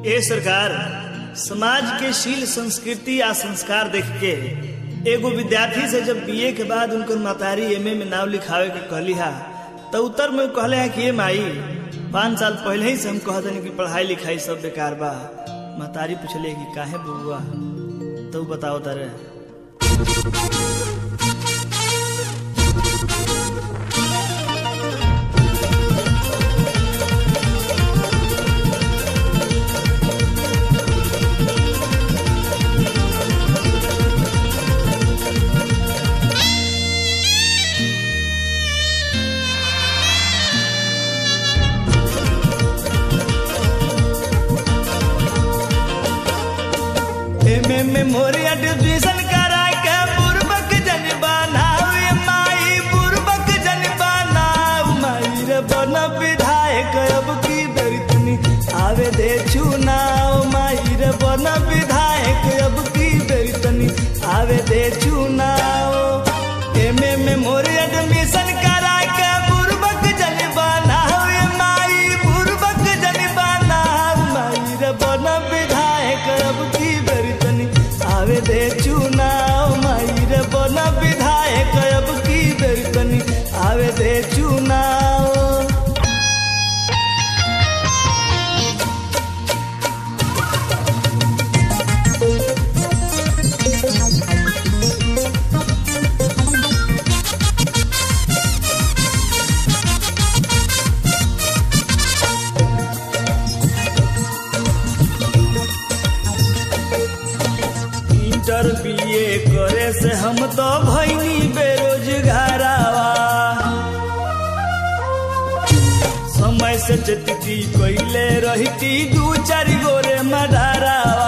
ए सरकार समाज के शील संस्कृति आ संस्कार देख के एगो विद्यार्थी से जब बीए के बाद उनकर मातारी एमए में नाम लिखावे के कहली हा तो उत्तर में कहले है कि ये माई पाँच साल पहले ही से हम कहते कि पढ़ाई लिखाई सब बेकार बा मातारी पूछले कि काहे बुआ तो बताओ तारे एमे में मोरी एडमिशन करा के बुरबक जन बनावे माई बुरबक जन बनाव माई रे बन विधायक अब की बेरितनी आवे दे चुनाव माई रे बन विधायक अब की बेरितनी आवे दे चुनाव एमे में मोरी एडमिशन करा के बुरबक जन बनावे माई बुरबक जन बनाव माई रे बन विधायक अब की बेरितनी आवे दे चुनाव माई रे बन विधायक अब की बेरितनी आवे दे चुनाव इंटर बीए करे से हम तो भैनी बेरोजगारावा समय से जतती कैले रहती दू चार गोरे मडारावा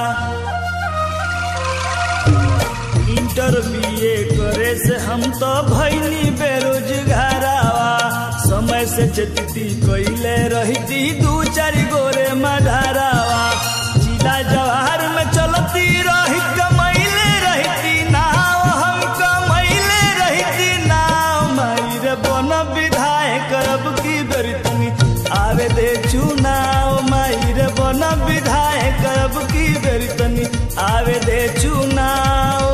इंटर बीए करे से हम तो भैनी बेरोजगारावा समय से जतती कैले रहती दू चार गोरे मडारावा जिला जवाहर में चलती रही कमैले रहती नाव हम कमैले रहती नाव मायर बन विधायक अब की बेरतनी आवे दे चुनाव मायर बन विधायक अब की बेरतनी आवे दे चुनाव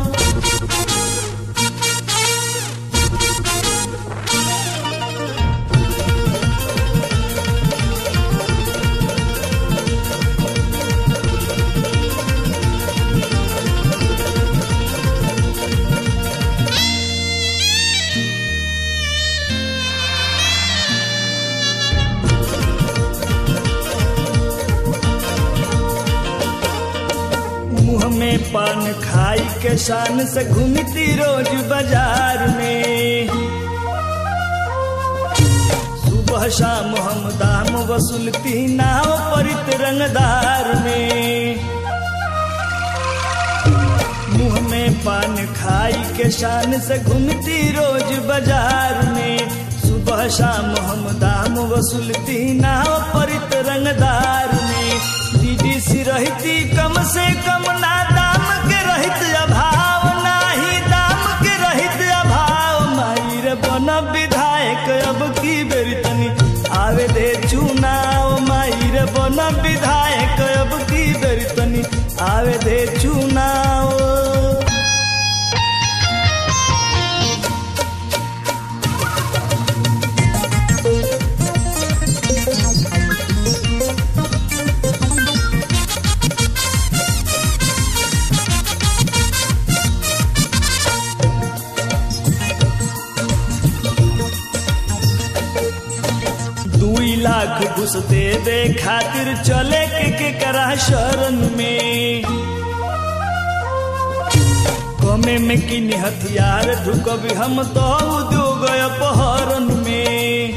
मुंह में पान खाई के शान से घूमती रोज बाजार में सुबह शाम हम दाम वसूलती नाव परित रंगदार में मुंह में पान खाई के शान से घूमती रोज बाजार में सुबह शाम हम दाम वसूलती नाव परित रंगदार में डीडीसी रहती कम से कम ना दाम के रहित अभाव नाही दाम के रहित अभाव माई रे बन विधायक अब की बेरितनी आवे दे चुनाव माई रे बन विधायक अब की बेरितनी आवे दे चुनाव दुई लाख घुस दे दे खातिर चले के के करा शरण में कमे में किन हथियार ढुकब हम तो उद्योग अपहरण में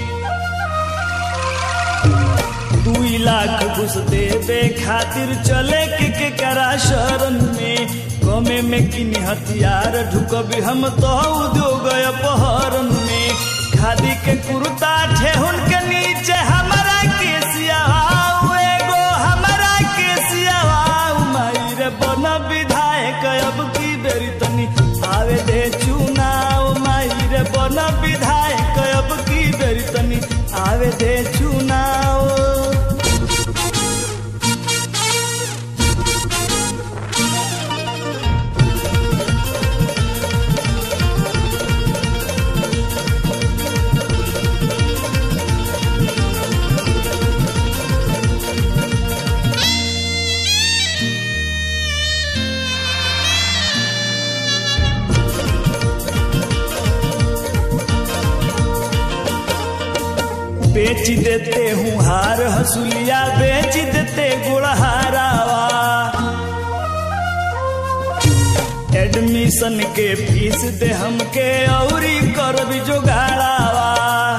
दुई लाख घुस देवे खातिर चले के के करा शरण में कमे में किन हथियार ढुकब हम तो उद्योग अपहरण में खादी के कुर्ता ठेहुन के नीचे हमारा के सियावाऊ एगो हमारा के सियावाऊ माई रे बन विधायक अब की बेरी तनी आवे दे चुनाव माई रे बन विधायक अब की बेरी तनी आवे दे चुनाव बेच देते हूँ हार हसुलिया बेच देते गुड़हारावा एडमिशन के फीस दे हमके औरी करब जोगाड़ावा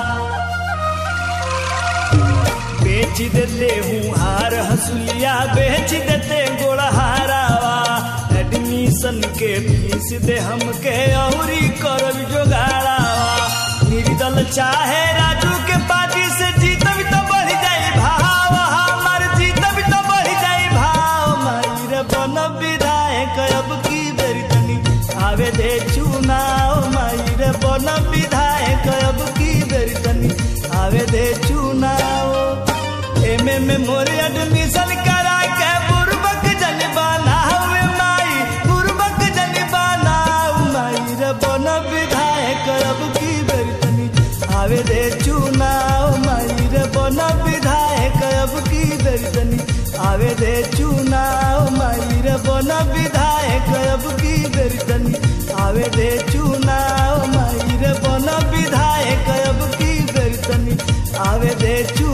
बेच देते हूँ हार हसुलिया बेच देते गोड़हारावा एडमिशन के फीस दे हमके औरी करब जोगाड़ावा निर्दल चाहे राजू के पार्टी से जीतब तो बढ़ जाई भाव हमार जीतब तो बढ़ जाई भाव मायर बन विधायक अब की बेरी तनी आवे दे चुनाव मायर बन विधायक अब की बेरी तनी आवे दे चुनाव एमे में मोर एडमिशन करा के बुरबक जन बनावे माई बुरबक जन बनाऊ माई रे बन विधायक अब की बेरी तनी आवे दे चुनाव माई रे बन विधायक अब की बेरी तनी आवे दे चुनाव माई रे बन विधायक अब की बेरी तनी आवे दे चुनाव माई रे बन विधायक अब की बेरी तनी आवे दे चुनाव